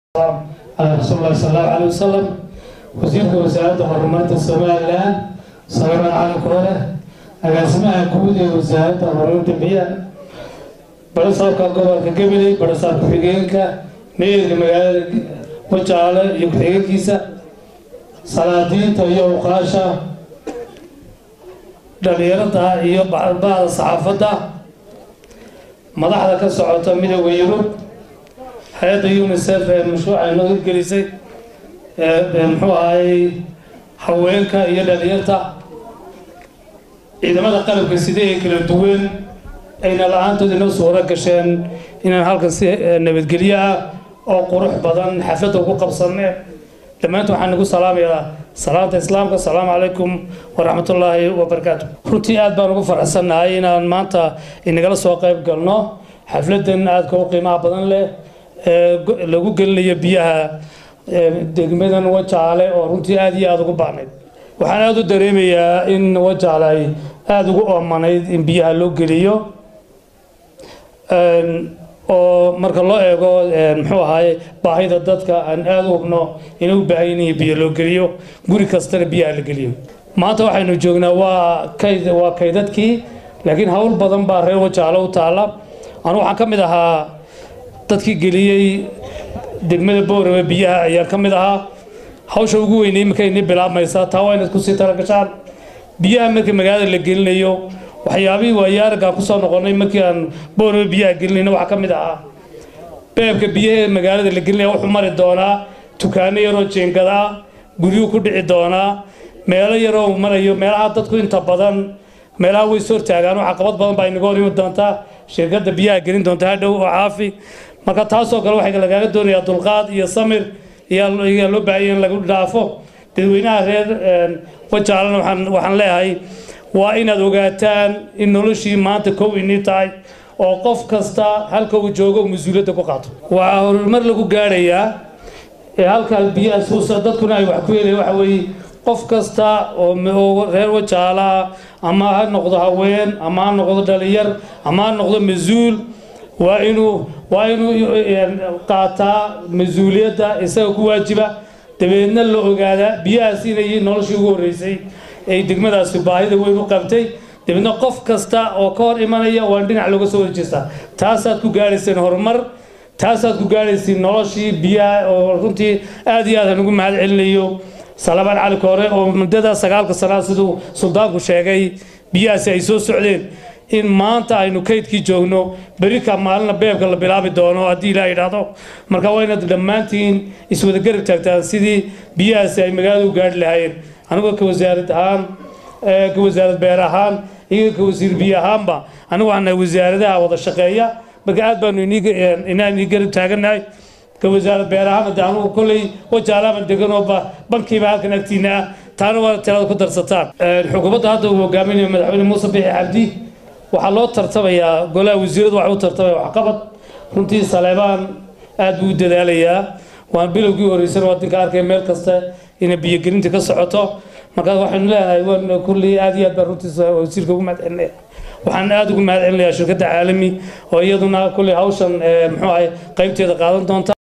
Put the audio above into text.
على رسول الله صلى الله عليه وسلم wasiirka wasaaradda horumarinta somalilan sawiraan calanka hore agaasimaha guud ee wasaaradda horumarinta biyaha barasaabka gobolka gabiley barasaab ku-xigeenka meerka magaalada wajaale iyo ku-xigeenkiisa salaadiinta iyo uqaasha dhalinyarada iyo bacda saxaafadda madaxda ka socota midooda yurub hay-adda unicef ee mashruuca inoo hirgelisay muxuu ahaayey haweenka iyo dhalinyarta ciidamada qalabka sida ee kala duwan ayna la-aantood inoo suuro gasheen inaan halkan si nabadgelyo ah oo qurux badan xafladda ugu qabsanne dhammaanta waxaan nagu salaamayaa salaanta islaamka asalaamu calaykum waraxmatullaahi wabarakaatu runtii aad baan ugu faraxsannahay inaan maanta inagala soo qayb galno xafladdan aadka u qiimaha badan leh ee lagu gelinayo biyaha degmadan wajaale oo runtii aada iyo aada ugu baahnayd waxaan aada u dareemayaa in wajaale ay aada ugu oomanayd in biyaha loo geliyo oo marka loo eego muxuu ahaaye baahida dadka aan aada u hubno inay u baahan yihiin biyo loo geliyo guri kastana biyaha la geliyo maanta waxaynu joognaa waa kayd waa kaydadkii laakiin hawl badan baa reer wajaale u taala anu waxaan ka mid ahaa dadkii geliyey degmada boorame biyaha ayaan ka mid ahaa hawsha ugu weynay iminka inii bilaabmaysaa taa waa inaad kusii talagashaan biyaha marka magaalada la gelinayo waxyaabihii waayo araggaan kusoo noqonay markii aan boorame biyaha gelinayna waxaa ka mid ahaa beebka biyaha ee magaalada la gelinaya wuxuu mari doonaa dukaano yaroo jeengada ah guryuhu ku dhici doonaa meelo yaroo marayo meelaha dadku inta badan meelaha way is hortaagaan oo caqabad badan baa inaga hor imi doontaa shirkadda biyaha gelin doonta hadhow oo caafi marka taasoo kale waxaa lagaaga doonayaa dulqaad iyo samir iyaa loo baahanya in lagu dhaafo dadweynaha reer wajaalana waxaan leeyahay waa inaad ogaataan in noloshii maanta kow inii tahay oo qof kasta halka uu joogo mas-uuliyadda ku qaato waxaa horumar lagu gaadhayaa ee halkaa biyaha suusa dadkuna ay wax ku yeelayan waxa weeye qof kasta oo reer wajaala ama ha noqdo haween ama ha noqdo dhalinyar ama ha noqdo mas-uul waa inuu waa inuu qaataa mas-uuliyadda isaga ku waajiba dabeedna la ogaadaa biyahaas inay noloshii ugu horreysay ay degmadaasi baahida weyn u qabtay dabeedna qof kasta oo ka hor imanaya waan dhinac looga soo horjeestaa taasaad ku gaadhayseen horumar taasaad ku gaadhayseen noloshii biyaha oo runtii aad iyo aad aan ugu mahad celinayo salabaan cali koore oo muddada sagaalka sanaa siduu suldaanku sheegay biyahaasi ay soo socdeen in maanta aynu kaydkii joogno berika maalina beebka la bilaabi doono haddii ilaa yidhaahdo marka waa inaad dhammaantiin iswada garab taagtaan sidii biyahaasi ay magaalada u gaadhi lahaayeen anigoo ka wasaarad ahaan ka wasaarad beer ahaan iyo ka wasiir biyo ahaanba anigu waxaan nahay wasaaradaha wada shaqeeya marka aad baanu inaan inii garab taagannahay ka wasaarad beer ahaan hadde anugu kolley wajaalaama deganoo bankiiba halkan agtiina ah taana waa tirada ku darsataan xukuumadda hadda uu hogaaminayo madaxweyne muuse bixi cabdi waxaa loo tartamayaa golaha wasiiradu waxay u tartamaya waxqabad runtii saleebaan aad buu u dadaalayaa waan bilowgii horreysana waa dinka arkay meel kasta inay biyogelinta ka socoto markaa waxaynu leenahay waan kulli aad iyo aad baan runtii wasiirka ugu mahad celinaya waxaan aad ugu mahad celinayaa shirkadda caalami oo iyaduna kulli hawshan muxuu ahay qaybteeda qaadan doonta